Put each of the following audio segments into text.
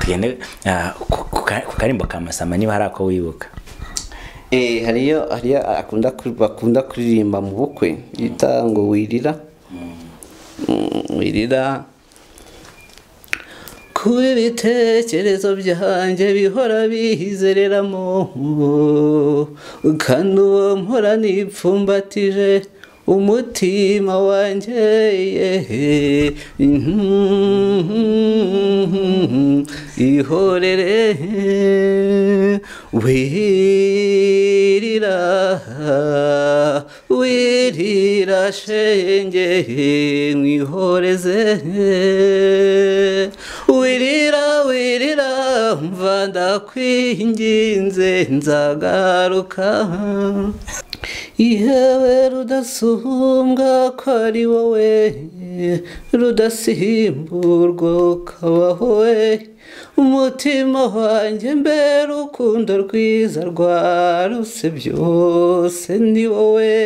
tugende ah, ku- ku ka- ku karimbo ka masamba niba hari ako wibuka Eh, hariyo hariyo akunda ku- bakunda kuririmba mu bukwe yita ngo wirira Mm, wirira kuba ibitekerezo byanjye bihora bihizereramo kandi uwo mpora nipfumbatije umutima wanjye yehe ihorere wirira wirira shenge mwihoreze wirira wirira mva ndakwinginze nzagaruka yewe rudasumbwa ko ari wowe rudasimburwa ukabaho we umutima wanjye mbe rukundo rwiza rwarose byose ni wowe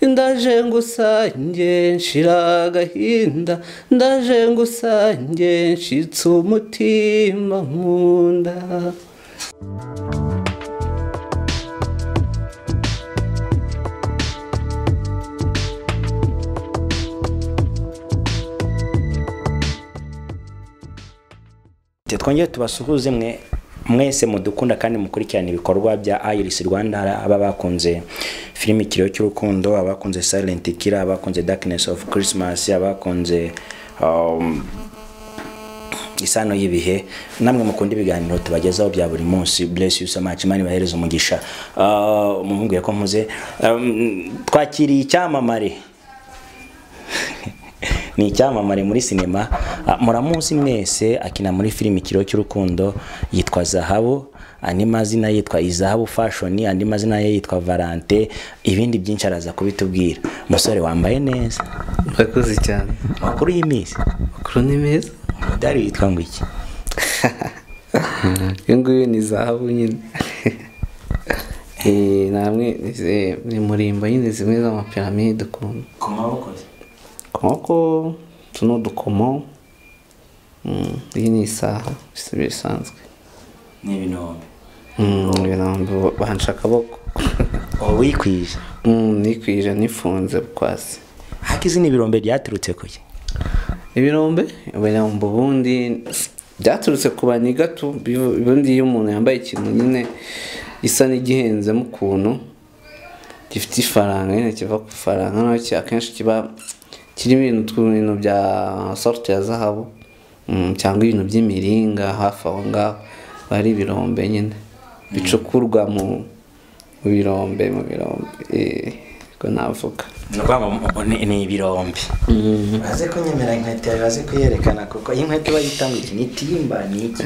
ndaje ngusange nshira agahinda ndaje ngusange nshitse umutima nkunda twongere tubasuhuze mwe mwese mudukunda kandi mukurikirana ibikorwa bya iris rwanda hari aba bakunze filimi ikiriyo cy'urukundo abakunze silent killer abakunze darkness of christmas abakunze um, isano y'ibihe namwe mukunda ibiganiro tubagezaho bya buri munsi bless you so much imana ibahereza umugisha Ah, mumubwiye ko muze Um, twakiriye icyamamare ni icyamamare muri sinema Ah, muramuzi mwese akina muri filimi ikiriyo cy'urukundo yitwa zahabu andi mazina ye yitwa izahabu fashoni andi mazina ye yitwa valante ibindi byinshi araza kubitubwira umusore wambaye neza murakoze cyane amakuru y'iminsi makuru ni meza umudari witwa ngo iki iyo nguyu ni zahabu nyine Eh, namwe izi- ni murimba nyine zimwe z'amapiramide dukunda ku maboko ze nk'uko utu ni udukomo Mm, iyi ni isaha bisa bisanzwe ni ibinombe Mm, ibirambo banca akaboko uba wikwije Mm, nikwije nifunze kwasi ariko izi ni ibirombe ryaturutse ku ki ibirombe ibirambo ubundi byaturutse ku baniga tu bivu- ubundi iyo umuntu yambaye ikintu nyine gisa n'igihenzemo ukuntu gifite ifaranga nyine kiva ku ifaranga noneho ki- akenshi kiba kirimo ibintu tw'ibintu bya sorute ya zahabu mm, cyangwa ibintu by'imiringa hafi aho ngaho biba ari ibirombe nyine bicukurwa mu mu birombe mu birombe eh, ubwo navuga ni ukuvuga ngo mu- ni- ni ibirombe baze kunyemera inkweto yawe baze kuyerekana kuko iyi nkweto bayitanga iki ni timba ni iki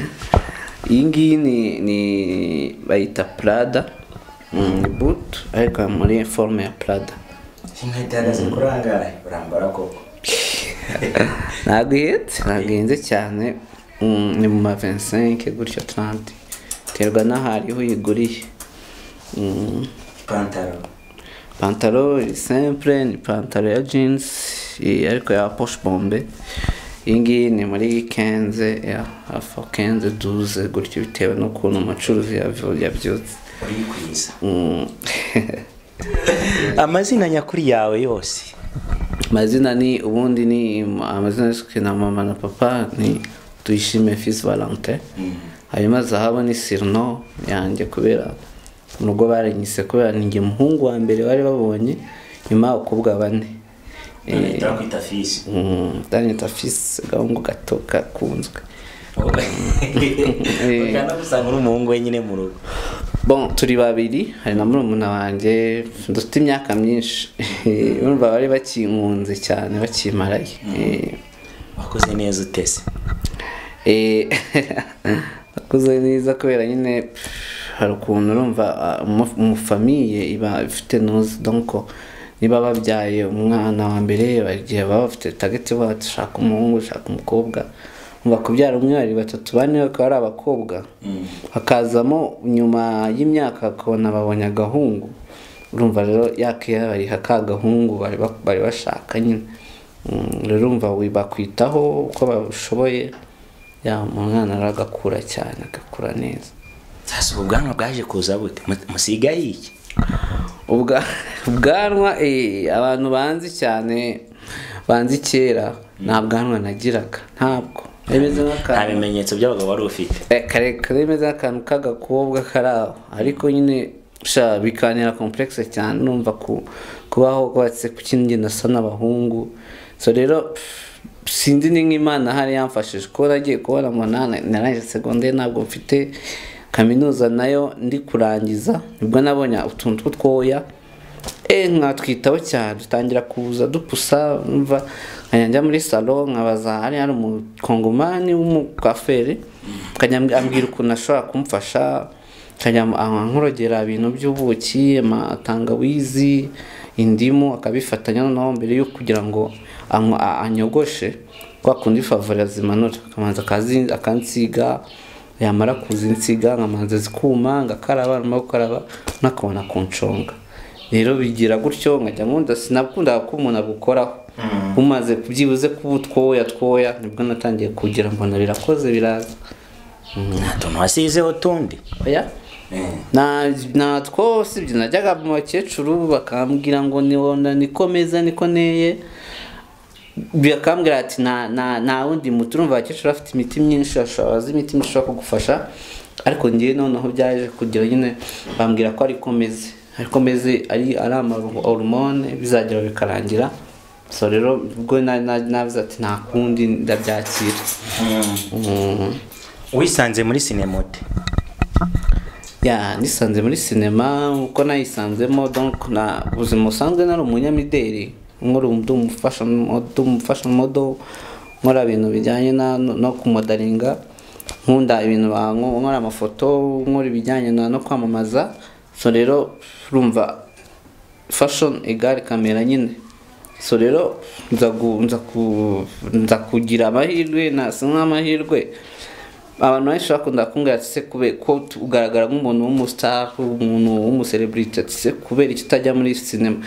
iyi ngiyi ni ni bayita prada mm, ni butu ariko muri forume ya prada iyi nkweto ihagaze kuri ahangaha urambara koko ntabwo ihenze ntabwo ihenze cyane mm, ni mu ma 25 gutyo 30 biterwa n'aho ariho uyiguriye Mm, ipantaro pantaro iri simple ni pantaro ya jeans iyi ariko ya posh bombe iyi ngiyi ni muri kenze ya hafi aho kenze duze gutyo bitewe n'ukuntu umucuruzi yavu- yabyutse urikwiza Mm. amazina nyakuri yawe yose amazina ni ubundi ni amazina y'isuku na mama na papa ni tuyishime fils valente hanyuma zahabu ni sirino yanjye kubera mu rugo barengise kubera ninjye muhungu wa mbere bari babonye nyuma abakobwa bane turakwita fisi danita fils agahungu gato gakunzwe ukanda gusanga uri umuhungu wenyine mu rugo bon turi babiri hari na murumuna wanjye dufite imyaka myinshi urumva bari bakinkunze cyane bakimaraye Eh, wakoze neza utese Eh, nakuze neza kubera nyine pff, hari ukuntu urumva ah, mu- mu famiye iba ifite nuzi donko niba babyaye umwana wa mbere bari igihe baba bafite tageti baba dushaka umuhungu dushaka umukobwa umva kubyara umwe babiri batatu bane bakaba ari abakobwa hakazamo nyuma y'imyaka bakabona babonye agahungu urumva rero yakiyabariha ka gahungu bari ba- bari bashaka nyine Mm, rero urumva wi- bakwitaho uko bashoboye ya umwana aragakura cyane agakura neza sasa ubu bwanwa bwaje kuza bute Mu- musigaye iki Ubwa- ubwanwa eh, abantu banzi cyane banzi kera nta bwanwa nagiraga ntabwo rimeze nta nk'akantu bimenyetso by'abagabo wari ufite Eh, karekare rimeze nk'akantu k'agakobwa kari aho ariko nyine sha bikanira complexe cyane numva ku kubaho kubatse ku kindi njye nasa n'abahungu so rero pff, sinzi ni nk'imana hari yamfashije kuko nagiye kubona munani narangije segonderi ntabwo mfite kaminuza nayo ndi kurangiza nibwo nabonye utuntu tw'utwoya e mwatwitaho cyane dutangira kuza dupusa mva nkajya njya muri salo nkabaza hari hari umukongomani w'umukaferi nkajya mb- ambwira ukuntu ashobora kumfasha nkajya mu- aha nkurogera ibintu by'ubuki amatangawizi indimu akabifatanya noneho mbere yo kugira ngo anywa- a- anyogoshe kwa kundi favora zimanura akamanza akazi- akansiga yamara kuzinsiga nkamanza zikuma ngakaraba nyuma yo gukaraba nakabona kunshonga rero bigira gutyo nkajya nkunda sinakundaga ko umuntu agukoraho umaze byibuze kuba utwoya twoya nibwo natangiye kugira mbona birakoze biraza nta tuntu wasizeho tundi oya Na- natwo usibye najyaga mu bakecuru bakambwira ngo nibona niko meza niko neye bakambwira ati nta nta- nta wundi muti urumva abakecuru bafite imiti myinshi bashobora bazi imiti myinshi ishobora kugufasha ariko ngewe noneho byaje kugira nyine bambwira ko ariko meze ariko meze ari ari amahormone bizagera bikarangira so rero ubwo na- na- navuze ati nta kundi ndabyakira Mm. wisanze muri sinemote ya nisanze muri sinema uko nayisanzemo donc na ubuzima busanzwe nari umunyamideli nkora undi umufasha modo nkora ibintu bijyanye na- no kumodaringa nkunda ibintu ba- nkora amafoto nkora ibijyanye na no kwamamaza so rero urumva fashion igare kamera nyine so rero nza gu- nza ku- nza kugira amahirwe nasa nk'amahirwe abantu benshi bakunda kumbwira ati se kubera ko tu- ugaragara nk'umuntu w'umustar umuntu w'umuserebriti ati se kubera iki utajya muri sinema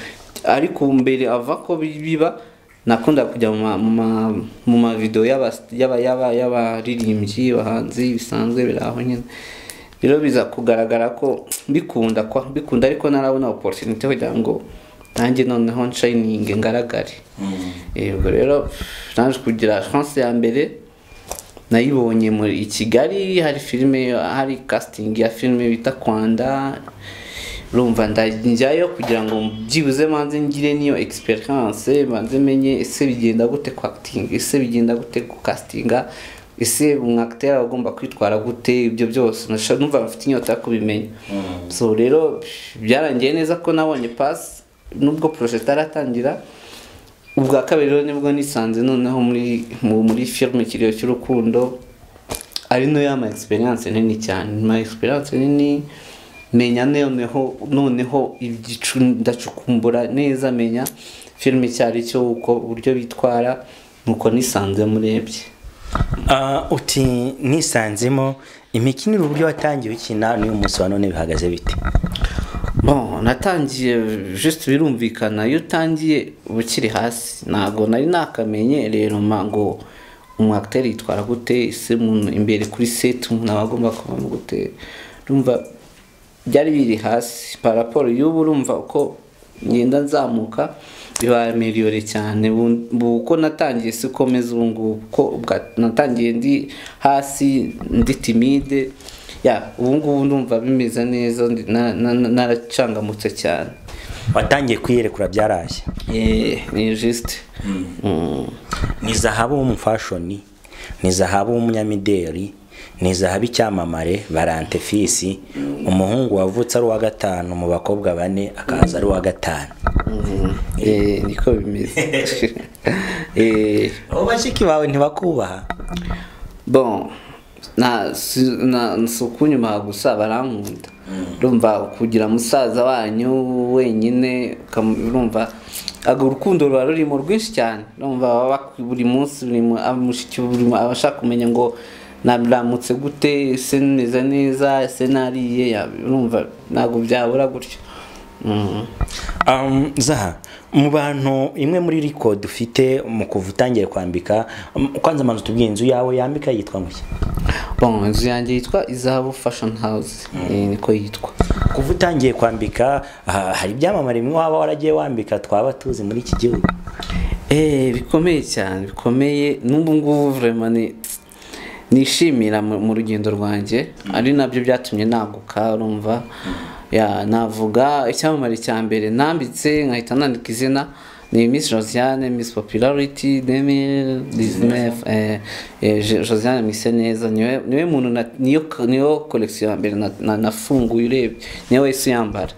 ariko ubu mbere ava ko bi- biba nakunda kujya mu ma- mu ma- mu mavidewo y'aba- y'aba- y'aba- y'abaririmbyi abahanzi bisanzwe biri aho nyine rero biza kugaragara ko mbikunda kwa mbikunda ariko narabona opportunity kugira ngo nanjye noneho nshayininge ngaragare yego rero naje kugira chance ya mbere nayibonye muri i kigali hari filime hari casting ya filime bita kwanda urumva ndajyayo kugira ngo byibuze manze ngire niyo experience manze menye ese bigenda gute acting ese bigenda gute castinga ese umwakiteri aba agomba kwitwara gute ibyo byose Nashaka- numva mfite inyota yo kubimenya so rero byarangiye neza ko nabonye pass nubwo projet itaratangira ubwa kabiri rero nibwo nisanze noneho muri mu- muri filime ikiriyo cy'urukundo ari nayo ama experience nini cyane ama experience nini menya noneho noneho igicu ndacukumbura neza menya filime icyo ari cyo uko uburyo bitwara nuko nisanze murebye Ah, uti nisanzemo imikinire uburyo watangiye ukina n'uyu munsi wa none bihagaze bite bon natangiye just birumvikana iyo utangiye uba ukiri hasi ntabwo nari nakamenye rero ma ngo umwakiteri yitwara gute ese umuntu imbere kuri seti umuntu aba agomba kubamo gute urumva byari biri hasi paraporo y'ubu urumva uko ngenda nzamuka bibaye miliyoni cyane Bu- bu- uko natangiye si uko meze ubu ngubu uko bwa- natangiye ndi hasi ndi timide ya ubu ngubu ndumva bimeze neza ndi- na- na- na- naracangamutse cyane watangiye kwiyerekura byaraje Eh, ni juste Mm. ni zahabu w'umufashoni ni zahabu w'umunyamideli ni zahabu icyamamare barante fisi umuhungu wavutse ari uwa gatanu mu bakobwa bane akaza ari uwa gatanu Eh, niko bimeze Eh, abo bashiki bawe ntibakubaha bon na si- na si ukunyumaha gusa barankunda urumva kugira musaza wanyu wenyine ukamu- urumva aga urukundo ruba rurimo rwinshi cyane urumva baba bak- buri munsi buri mu- ah, mushiki buri mu- aba ashaka kumenya ngo nabiramutse gute ese meze neza ese nariye ya- urumva ntabwo byabura gutyo Um, zaha mu bantu imwe muri record ufite mu kuva utangiye kwambika um, kwanza manzu tubwiye inzu yawe yambika yitwa nguye bon inzu yanjye yitwa izahabu fashion house eh, niko yitwa kuva utangiye kwambika ah, hari ibyamamare bimwe waba waragiye wambika twaba tuzi muri iki gihugu Eh, bikomeye cyane bikomeye n'ubu ngubu vraiment ni nishimira mu mu rugendo rwanjye ari nabyo byatumye naguka urumva ya navuga icyamamare cya mbere nambitse nkahita nandika izina ni Miss Josiane Miss Popularity 2019 eh, eh, Je- Josiane Mise neza niwe niwe muntu na- niyo niyo collection ya mbere na- na- nafunguye urebye niwe wese uyambara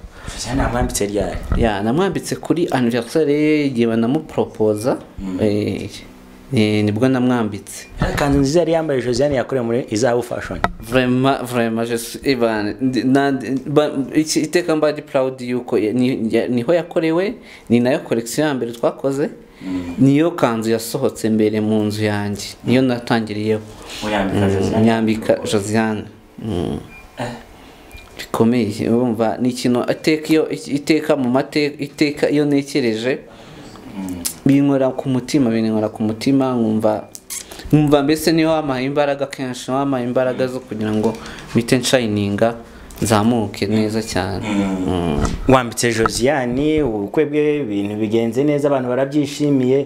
nambambitse ryari ya namwambitse kuri anniversaire ye igihe banamuporopoza eh, eh, nibwo namwambitse Yari ikanzu nziza yari yambaye josiane yakorewe muri izahabu fashion vraiment vraiment je suis Ivan ndi- na- ba- iki- iteka mba ari proud yuko ya- ni- ya- niho yakorewe ni nayo collection ya mbere twakoze niyo kanzu yasohotse mbere mu nzu yanjye niyo natangiriyeho Uyambika Mm, Josiane. nyambika josiane Mm. bikomeye urumva ni ikintu iteka iyo iteka mu mateka iteka iyo ntekereje binywera ku mutima binywera ku mutima nkumva nkumva mbese niyo wampaye imbaraga kenshi wampaye imbaraga zo kugira ngo mpite nshayininga nzamuke neza cyane Mm. wambitse josiane ubukwe bwe ibintu bigenze neza abantu barabyishimiye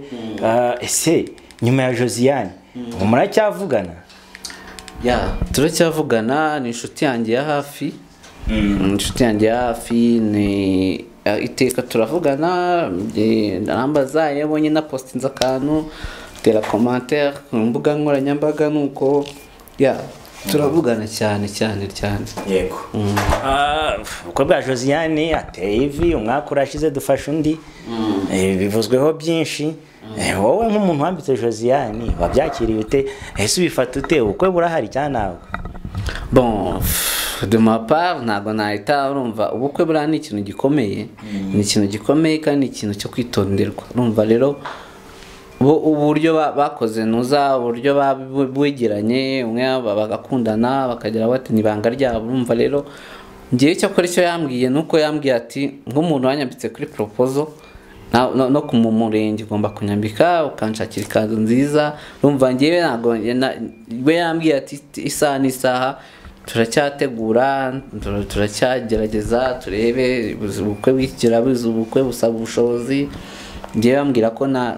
Ah, ese nyuma ya josiane ubu muracyavugana ya turacyavugana ni inshuti yanjye ya hafi Ni inshuti yanjye ya hafi ni eh, iteka turavugana eh, namba zayo iyo abonye na positinze akantu tera komantere ku mbuga nkoranyambaga nuko ya turavugana cyane cyane cyane yego Ah, ubukwe bwa josiane ateye ivi umwaka urashize dufashe undi Eh, bivuzweho byinshi Eh, wowe nk'umuntu wambitse josiane wabyakiriye ute ese ubifata ute ubukwe burahari cyangwa ntabwo bon pff, de ma part ntabwo nahita urumva ubukwe buriya ni ikintu gikomeye ni ikintu gikomeye kandi ni ikintu cyo kwitonderwa urumva rero bo uburyo ba- bakoze nuza uburyo ba- bu- bwegeranye umwe ba- bagakundana bakagira bati ni ibanga ryabo urumva rero ngewe cyakora icyo yambwiye ni uko yambwiye ati nk'umuntu wanyambitse kuri proposal na- no, no ku mu- murenge ugomba kunyambika ukanshakira ikanzu nziza urumva ngewe ntabwo na- we yambwiye ati "Ti- isaha n'isaha turacyategura tur- turacyagerageza turebe buzi- ubukwe bw'ikigira buzi ubukwe busaba ubushobozi ngewe yambwira ko na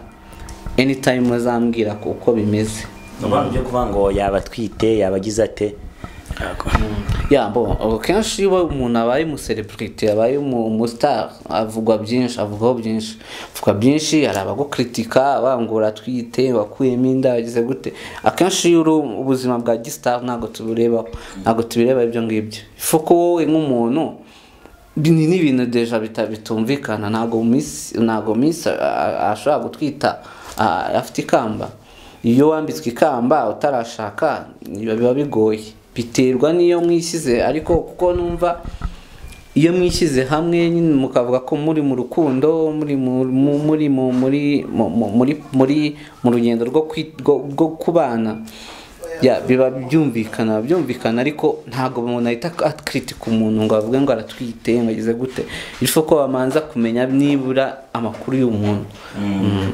anytime azambwira ko uko bimeze ni abantu byo kuvuga ngo yaba atwite yaba agize ate ya bo ubu kenshi iyo umuntu abaye umusereburite abaye umu- umustar avugwa byinshi avugwaho byinshi avugwa byinshi hari abagukritika abangura atwite wakuyemo inda wagize gute akenshi iyo uri ubuzima bwa gistar ntabwo tuburebaho ntabwo tubireba ibyo ngibyo fuko wowe nk'umuntu ni n'ibintu deja bita- bitumvikana ntabwo miss ntabwo miss a- a- ashobora gutwita a- afite ikamba iyo wambitswe ikamba utarashaka biba biba bigoye biterwa n'iyo mwishyize ariko kuko numva iyo mwishyize hamwe nyine mukavuga ko muri mu rukundo muri mu- mu- muri mu- muri mu- mu- muri muri mu rugendo rwo kwi- rwo- rwo kubana ya biba byumvikana byumvikana ariko ntabwo umuntu ahita akritika umuntu ngo avuge ngo aratwite ngo agize gute bityo ko bamanza kumenya nibura amakuru y'umuntu Mm.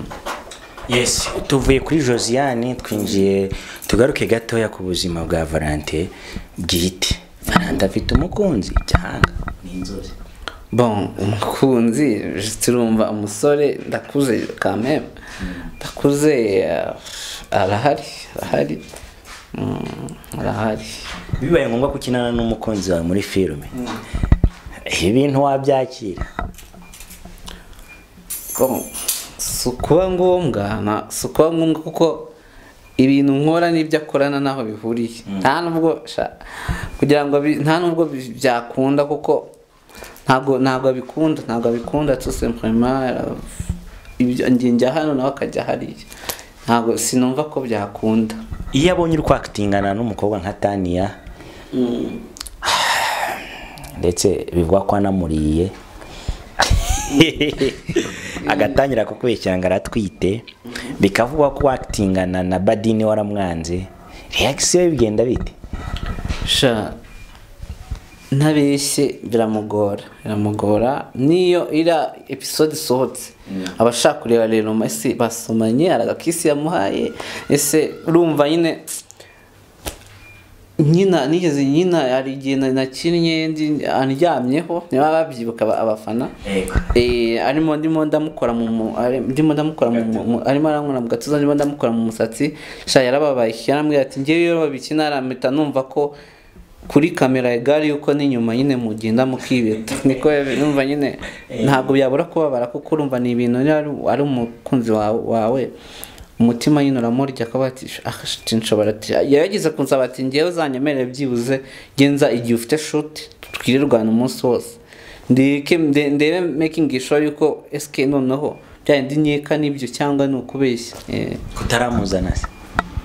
yes tuvuye kuri josiane twinjiye tugaruke gatoya ku buzima bwa valente bwite ndafite umukunzi cyangwa ni inzozi bon umukunzi turumva umusore ndakuze kameme ndakuze eh, arahari arahari Mm, arahari bibaye ngombwa ko ukinana n'umukunzi wawe muri filime ibintu wabyakira Bon, si ukuba ngombwa na- si ukuba ngombwa kuko ibintu nkora n'ibyo akorana n'aho bihuriye nta nubwo sha- kugira ngo bi- nta nubwo bi- byakunda kuko ntabwo ntabwo abikunda ntabwo abikunda tout simplement euh, ibyo njye njya hano nawe akajya hariya ntabwo sinumva ko byakunda iyo abonye uri kwakatingana n'umukobwa nka taniya ndetse bivugwa ko anamuriye agatangira kukurikirana aratwite bikavugwa ko wakitingana na badini waramwanze reakisiyo ye bigenda bite sha ntabeshye biramugora biramugora niyo iriya episode isohotse abashaka kureba rero ese basomanye hari agakisi yamuhaye ese urumva nyine nyina nigeze nyina hari igihe na- nakinnye ndi- andyamyeho niba babyibuka aba- abafana Yego. Eh, arimo ndimo ndamukora mu mu- ari- ndimo ndamukora mu mu- arimo arankora mu gatuza ndimo ndamukora mu musatsi sha yarababaye yarambwira ati ngewe iyo babikina arampita numva ko kuri kamera igare yuko n'inyuma nyine mugenda mukibeta niko yabi- numva nyine ntabwo byabura kubabara kuko urumva ni ibintu niba ari- ari umukunzi wawe- wawe umutima nyine uramurya akaba ati "Ah, nshobora ati yageze kunsaba ati ngewe uzanyemerere byibuze genza igihe ufite shuti twirirwana umunsi wose ndeke nde- ndebe making sure yuko SK noneho byayindi nkeka nibyo cyangwa ni ukubeshya Eh, kutaramuzana se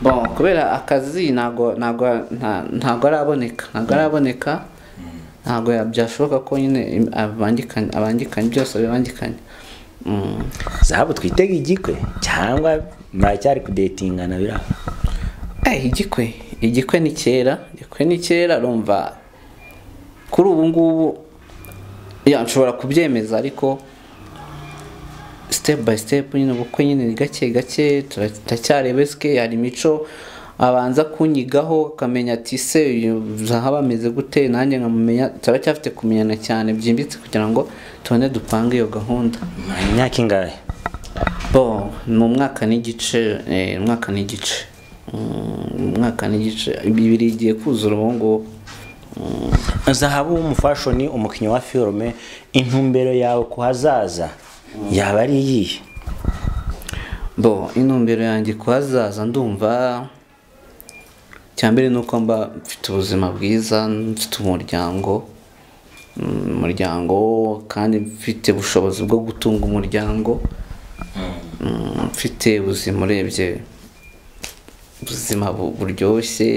bon kubera akazi ntago ntago nta- ntago araboneka ntago araboneka ntago ya- byashoboka ko nyine im- abangikanye abangikanye byose bibangikanye Mm. zahabu twitega igikwe cyangwa muracyari kudetingana biriya Eh, igikwe igikwe ni kera igikwe ni kera urumva kuri ubu ngubu ya nshobora kubyemeza ariko step by step nyine ubukwe nyine ni gake gake tura- turacyarebeswe hari imico abanza kunyigaho akamenya ati se uyu zaha bameze gute nanjye nkamumenya turacyafite kumenyana cyane byimbitse kugira ngo tubone dupange iyo gahunda Mwari imyaka ingahe bo ni umwaka n'igice eh, umwaka n'igice Mm, umwaka n'igice bibiri igiye kuzura ubu ngubu Mm, zahabu w'umufashoni umukinnyi wa filime intumbero yawe ku hazaza yaba ari iyihe bo intumbero yanjye kuhazaza ndumva cyambere ni uko mba mfite ubuzima bwiza mfite umuryango Mm, umuryango kandi mfite ubushobozi bwo gutunga umuryango Mm, mfite ubuzima urebye ubuzima bu- buryoshye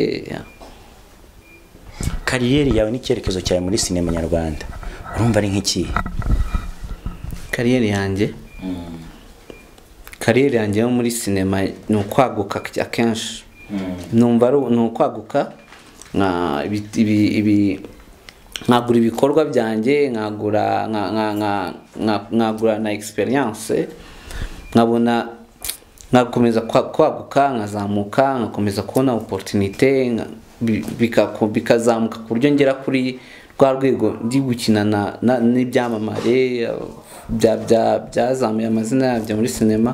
kariyeri yawe n'icyerekezo cyawe muri sinema nyarwanda urumva ari nk'ikihe kariyeri yanjye kariyeri yanjye yo muri sinema ni ukwaguka akenshi numva ari ni ukwaguka nka- ibi- ibi- ibi- nkagura ibikorwa byanjye nkagura nka- nka- nka- nka- nkagura na experience nkabona nkakomeza kwa- kwaguka nkazamuka nkakomeza kubona opportunité nka- bi- bika- bikazamuka ku buryo ngera kuri rwa rwego ndi gukina na- na- n'ibyamamare bya- bya- byazamuye amazina yabyo muri sinema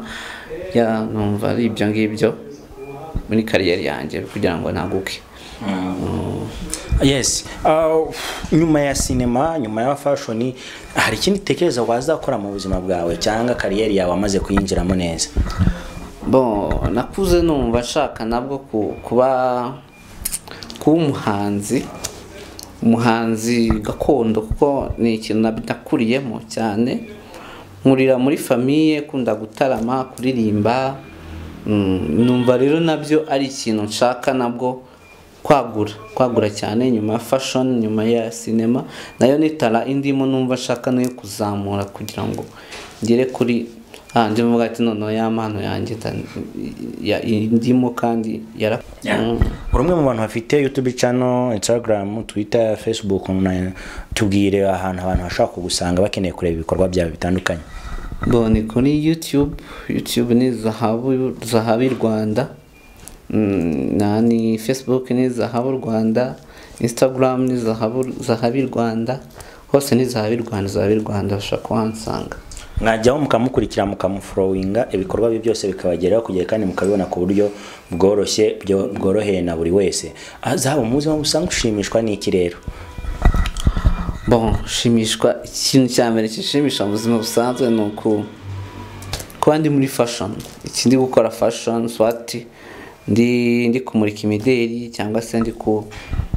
ya numva ari ibyo ngibyo muri kariyeri yanjye kugira ngo naguke yes Uh, nyuma ya sinema nyuma ya fashoni hari ikindi utekereza wazakora mu buzima bwawe cyangwa kariyeri yawe amaze kuyinjiramo neza bon nakuze numva nshaka nabwo ku- kuba kuba umuhanzi umuhanzi gakondo kuko ni ikintu nab- nakuriyemo cyane nkurira muri famiye kunda gutarama kuririmba Mm, numva rero nabyo ari ikintu nshaka nabwo kwagura kwagura cyane nyuma ya fashion nyuma ya sinema nayo ni tara indimo numva nshaka nayo kuzamura kugira ngo ngere kuri ah ndi mvuga ati noneho ya mpano yanjye nda- ya- indimo kandi yara Mm. uri umwe mu bantu bafite youtube channel instagram twitter facebook na- tubwire ahantu abantu bashobora kugusanga bakeneye kureba ibikorwa byawe bitandukanye Bon, ni kuri YouTube. YouTube ni Zahabu Zahabi Rwanda. Mm, na ni Facebook ni Zahabu Rwanda. Instagram ni Zahabu Zahabi Rwanda. Hose ni Zahabi Rwanda, Zahabi Rwanda ushobora kuhansanga. mwajyaho mukamukurikira mukamufurowinga ibikorwa bye byose bikabageraho kugera kandi mukabibona ku buryo bworoshye byo- bworoheye na buri wese Ah, zahabu muzi aho usanga ushimishwa n'iki rero Bon, shimishwa ikintu cya mbere kishimisha mu buzima busanzwe ni uku kuba ndi muri fashion. Iki ndi gukora fashion swati ndi ndi kumurika imideri cyangwa se ndi ku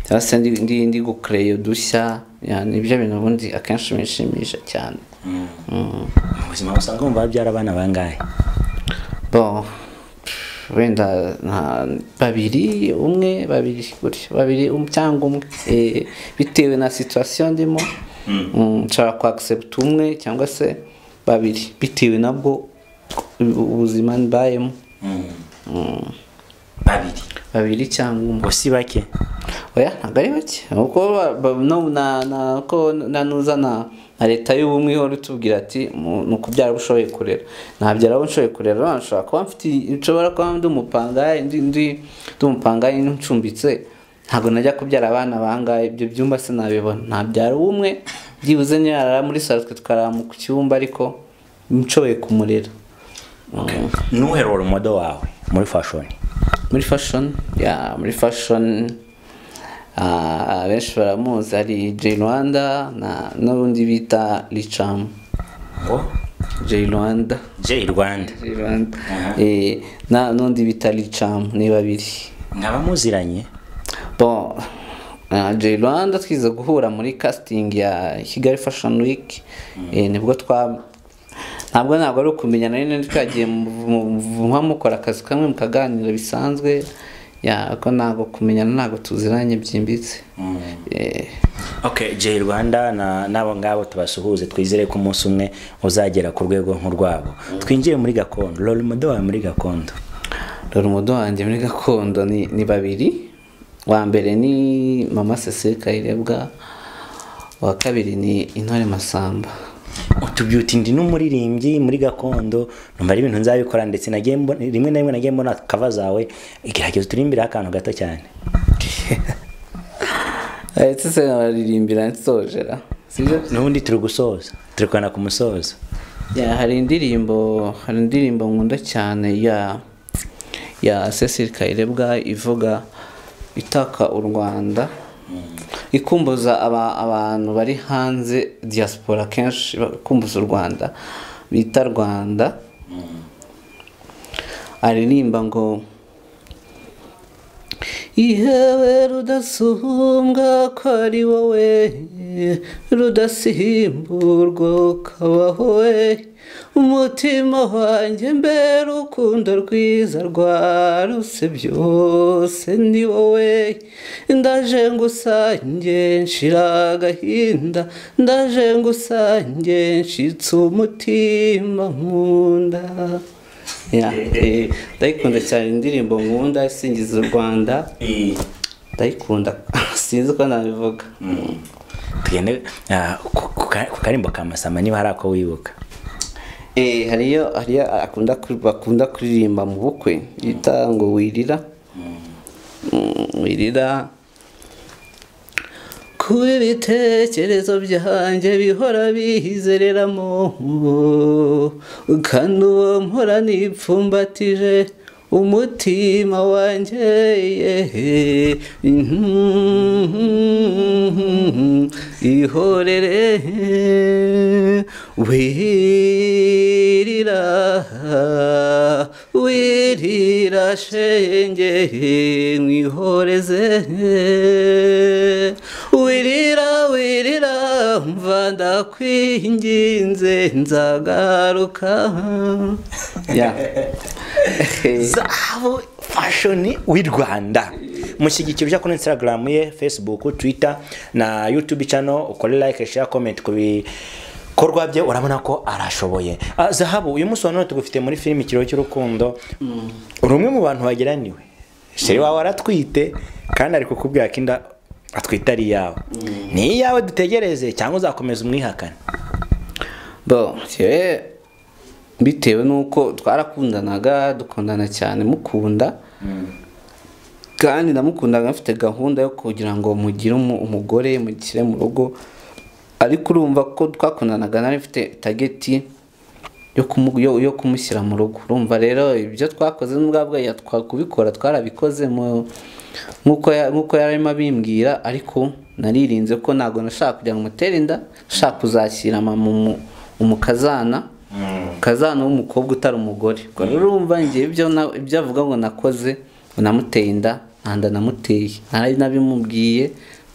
cyangwa se ndi ndi, ndi gucreate udushya ya, nibyo bintu ubundi akenshi bishimisha cyane. mu buzima usanga wumva babyara abana bangahe Bon, wenda nka babiri umwe babiri gutyo babiri um- cyangwa umwe eh, bitewe na situation ndimo mm, nshobora ku accept umwe cyangwa se babiri bitewe nabwo ubu- ubuzima mbayemo babiri babiri cyangwa umwe ngo si bake oya ntabwo ari bake kuko ba- ba- no- na- na- ko nanuza na na leta y'ubumwe ihora itubwira ati mu- ni ukubyara abo ushoboye kurera nabyara abo nshoboye kurera none nshobora kuba mfite nshobora kuba ndi umupangayi ndi ndi ndi umupangayi ncumbitse ntabwo najya kubyara abana bangahe ibyo byumba sinabibona nabyara umwe byibuze nyarara muri salo twe tukarara ku cyumba ariko nshoboye kumurera ntuherura umudo wawe muri fashoni muri fashion ya muri fashion ah, abenshi baramuzi hari Jay Rwanda na n'undi bita Richam ngo Jay Rwanda jay rwanda Jay Rwanda eh na n'undi bita Richam ni babiri nkaba muziranye bon ah, Jay Rwanda twize guhura muri casting ya Kigali Fashion Week eh, nibwo twa ntabwo ntabwo ari ukumenya nari nari twagiye muba mukora akazi kamwe mukaganira bisanzwe ya ko ntabwo kumenyana ntabwo tuziranye byimbitse Eh, okay jay rwanda na- n'abo ngabo tubasuhuze twizere ko umunsi umwe uzagera ku rwego nk'urwabo twinjire muri gakondo rora umudo wawe muri gakondo dore umudo wanjye muri gakondo ni ni babiri wa mbere ni mama sese kayirebwa uwa kabiri ni intore masamba utubyuti ndi n'umuririmbyi muri gakondo numva ari ibintu nzabikora ndetse nagiye mbona- rimwe na rimwe nagiye mbona kava zawe igerageza uturirimbire akantu gato cyane ndetse se baririmbira nsojera sibyo n'ubundi turi gusoza turi kugana ku musozo Ya, hari indirimbo hari indirimbo nkunda cyane ya ya Cecile Kayirebwa ivuga itaka u Rwanda ikumbuza aba, abantu bari hanze diaspora kenshi bakumbuza u Rwanda bita Rwanda aririmba ngo ihewe rudasumbwa ko ari wowe rudasimburwa ukabaho we umutima wanjye mbere urukundo rwiza rwaruse byose ni wowe ndaje ngusange nshira agahinda ndaje ngusange nshitse umutima nkunda Ya, eh, ndayikunda cyane indirimbo nkunda isingiza u rwanda ndayikunda sinzi uko nabivuga tugende ah, ku- ku ka- ku karimbo ka masama niba hari ako wibuka Eh, hariyo hariyo akunda kuri- bakunda kuririmba mu bukwe bita ngo wirira Mm, wirira kuba ibitekerezo byanjye bihora bihizereramo kandi uwo mpora nipfumbatije umutima wanjye yehe. ihorere wirira wirira shenge mwihoreze wirira wirira mva ndakwinginze nzagaruka ya zahabu fashoni w'i rwanda mushyigikira ujya kuri instagram ye facebook twitter na youtube channel ukore like share comment ku bikorwa bye urabona ko arashoboye Ah, zahabu uyu munsi wa none tugufite muri filime ikiriho cy'urukundo uri umwe mu bantu bageraniwe sheri wawe aratwite kandi ari kukubwira ko inda atwite ari iyawe ni iyawe dutegereze cyangwa uzakomeza umwihakane bo njyewe bitewe n'uko twarakundanaga dukundana cyane mukunda kandi namukundaga mfite gahunda yo kugira ngo mugire umu- umugore mugishyire mu rugo ariko urumva ko twakundanaga nari mfite tageti yo kumu- yo- yo kumushyira mu rugo urumva rero ibyo twakoze n'ubwa bweya twakubikora twarabikoze mu- nk'uko ya- nk'uko yarimo abimbwira ariko naririnze ko ntabwo nashaka kugira ngo mutere inda nshaka kuzashyira mama umu- umukazana kazana w'umukobwa utari umugore ubwo rero urumva njye ibyo na- ibyo avuga ngo nakoze ngo namuteye inda nta nda namuteye ntari nabimubwiye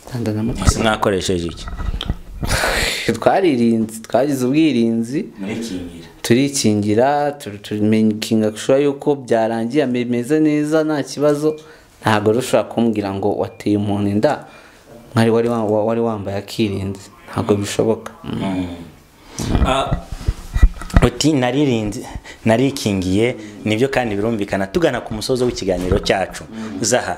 nta nda namuteye mwakoresheje iki twaririnze twagize ubwirinzi turikingira turi- turikinga gushora yuko byarangiye bimeze neza nta kibazo ntabwo rero ushobora kumbwira ngo wateye umuntu inda mwari wari wa- wa- wari wambaye akirinze ntabwo bishoboka Mm. Ah, uti naririnze narikingiye nibyo kandi birumvikana tugana ku musozo w'ikiganiro cyacu zaha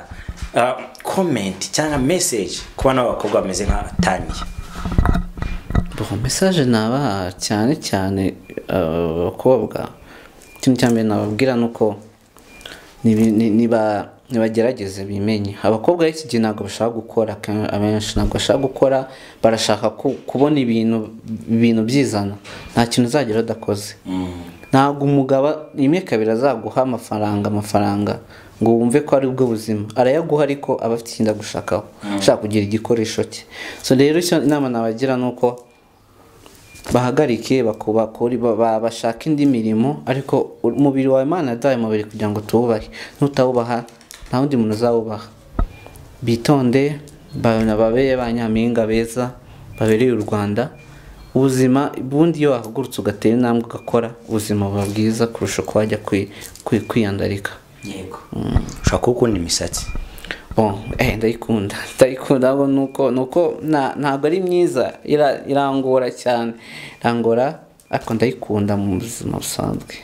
komenti cyangwa meseji ku bana b'abakobwa bameze nka tanya bon message nabaha cyane cyane aba bakobwa ikintu cya mbere nababwira ni uko nibi- ni- niba- nibagerageze bimenye abakobwa b'iki gihe ntabwo bashaka gukora ke- abenshi ntabwo bashaka gukora barashaka ku- kubona ibintu ibintu byizana nta kintu uzagera udakoze ntabwo umugabo rimwe kabiri azaguha amafaranga amafaranga ngo wumve ko ari ubwo buzima arayaguha ariko aba afite ikindi agushakaho ashaka kugira igikoresho cye so rero icyo inama nabagira ni uko bahagarike bakuba kuri ba- ba- bashaka indi mirimo ariko umubiri wawe imana yadahaye umubiri kugira ngo tuwubahe nutawubaha nta wundi muntu uzawubaha bitonde ba- babere ba nyampinga beza babereye u rwanda ubuzima ubundi iyo wahagurutse ugatera intambwe ugakora ubuzima buba bwiza kurusha uko wajya kwi- kwi- kwiyandarika yego ushobora kuwukunda imisatsi Bon, eh, ndayikunda ndayikunda ahubwo ni uko ni uko nta- ntabwo ari myiza ira- irangora cyane irangora ariko ndayikunda mu buzima busanzwe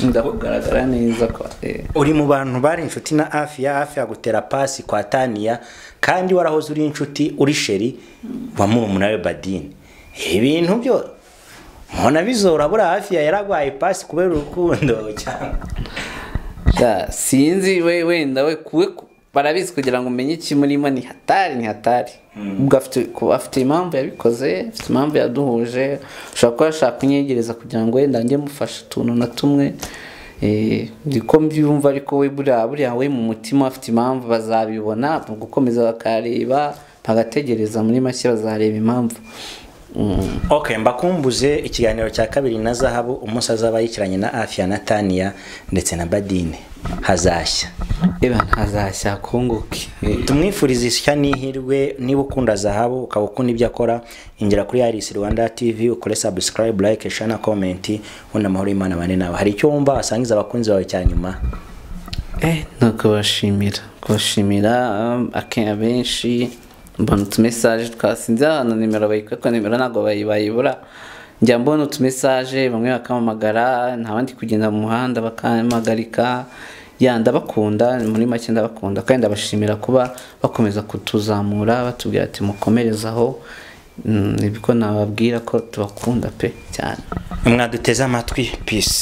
ndakugaragara neza kwa eh. uri mu bantu bari inshuti na hafi ya hafi yagutera pasi kwa taniya kandi warahoze uri inshuti uri sheri wa murumuna we badine ibintu byo mubona bizora buriya hafi ya yaragwaye pasi kubera urukundo cyane Da, sinzi we wenda we kuwe ku- barabizi kugira ngo umenye ikimurimo ni hatari ni hatari ubwo afite kuba afite impamvu yabikoze afite impamvu yaduhuje ushobora kuba yashaka kunyegereza kugira ngo wenda njye mufashe utuntu na tumwe Eh, niko mbyumva ariko we buriya buriya we mu mutima afite impamvu bazabibona mu gukomeza bakareba bagategereza muri make bazareba impamvu Mm. ok mbakumbuze ikiganiro cya kabiri na zahabu umunsi azaba yikiranye na hafi ya nataniya ndetse na badine hazashya eba ntazashya kunguke Eh, tumwifurize ishya n'ihirwe niba ukunda zahabu ukaba ukunda ibyo akora ingera kuri Iris Rwanda TV ukore subscribe like share na comment ubundi amahoro y'Imana bane nawe hari icyo wumva wasangiza abakunzi bawe cya nyuma Eh, ni ukubashimira kubashimira um, ake- abenshi mbona utumesaje twasinze ahantu nimero bayikora ariko nimero ntabwo bayi- bayibura njya mbona utumesaje bamwe bakampamagara nta bandi kugenda mu muhanda bakampagarika ya ndabakunda muri make ndabakunda kandi ndabashimira kuba bakomeza kutuzamura batubwira ati mukomerezaho mm, nibwo nababwira ko tubakunda pe cyane mwaduteze amatwi peace